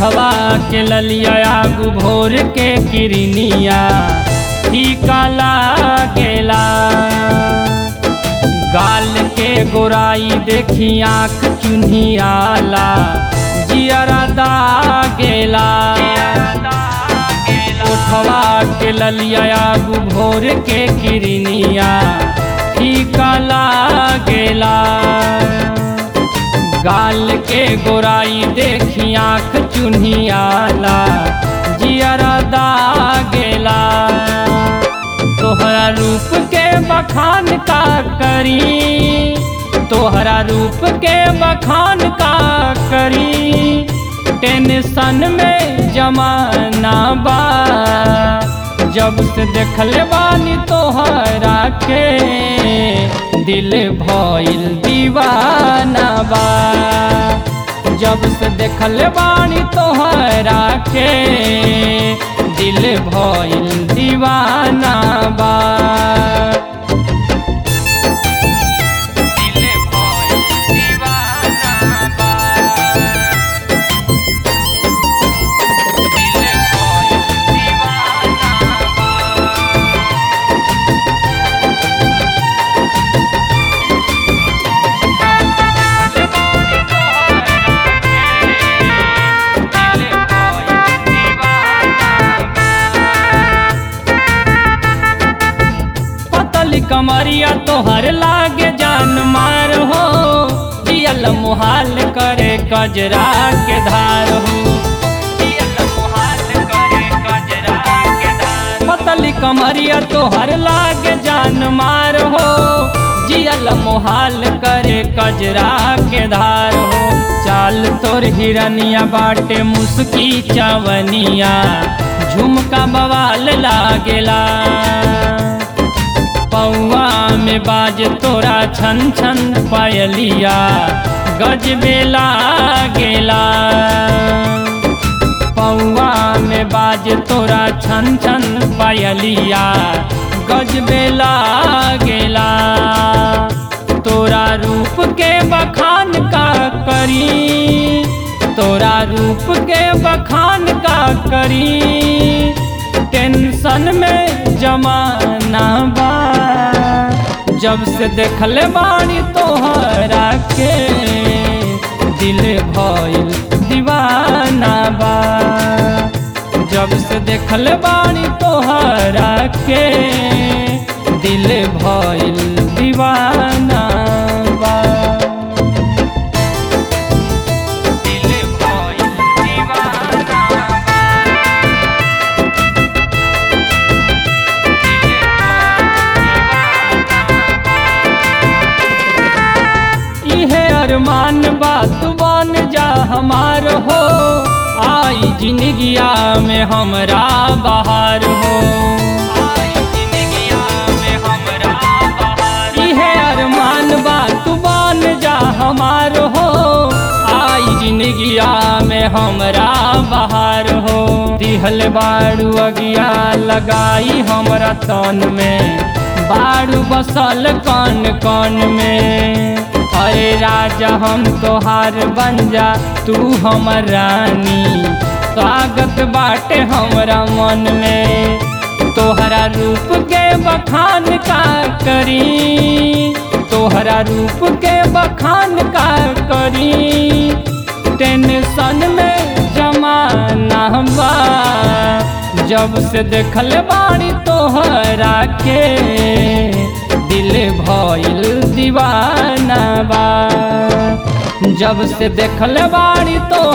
उठवा के ललिया आगू भोर के किरनिया टीका लागेला गाल के गोराई देखी आँख चुन्हियाला जियरा दागेला उठवा के ललिया आगू भोर के किरनिया टीका लागेला गाल के गोराई देखी आँख चुन्हियाला जियरा दागेला तोहरा रूप के बखान का करी तोहरा रूप के बखान का करी टेंशन में जमाना बा जब से देखले बानी तोहरा के दिल भइल दीवाना बा जब से देखले बानी तोहरा के दिल भइल दीवाना बा दिल भइल दीवाना बा दिल भइल दीवाना बा पतली कमरिया तोहर लागे जान मार हो दियल मुहाल करे कजरा के धार हो दियल मुहाल करे कजरा के धार पतली कमरिया तोहर लागे जान मार हो जियल मुहाल करे कजरा के धार हो चाल तोर हिरनिया बाटे मुस्की चवनिया झुमका बवाल लागेला पौआ में बाज तोरा छन छन पायलिया गजबे लागेला पौआ में बाज तोरा छन छन पायलिया गजबे लागेला तोरा रूप के बखान का करी तोरा रूप के बखान का करी टेंशन में जमाना बा जब से देखले बानी तोहरा के दिल भइल दीवाना बा जब से देखले बानी तोहरा के दिल भइल दीवाना बा दिल भइल दीवाना बा इहे अरमान बात बन जा हमार हो आई जिंदगिया में हमरा बहार हो इहे अरमान बात बन जा हमार हो आई जिंदगिया में हमरा बहार हो दिहल बाड़ू अगिया लगाई हमरा तन में बाड़ू बसल कन कन में अरे राजा हम तोहार बन जा तू हमर रानी स्वागत बाटे हमरा मन में तोहरा रूप के बखान का करी तोहरा रूप के बखान का करी टेंशन में जमाना बा जब से देखल बाड़ी तोहरा के दिल भइल दीवाना बा जब से देखल बाड़ी तो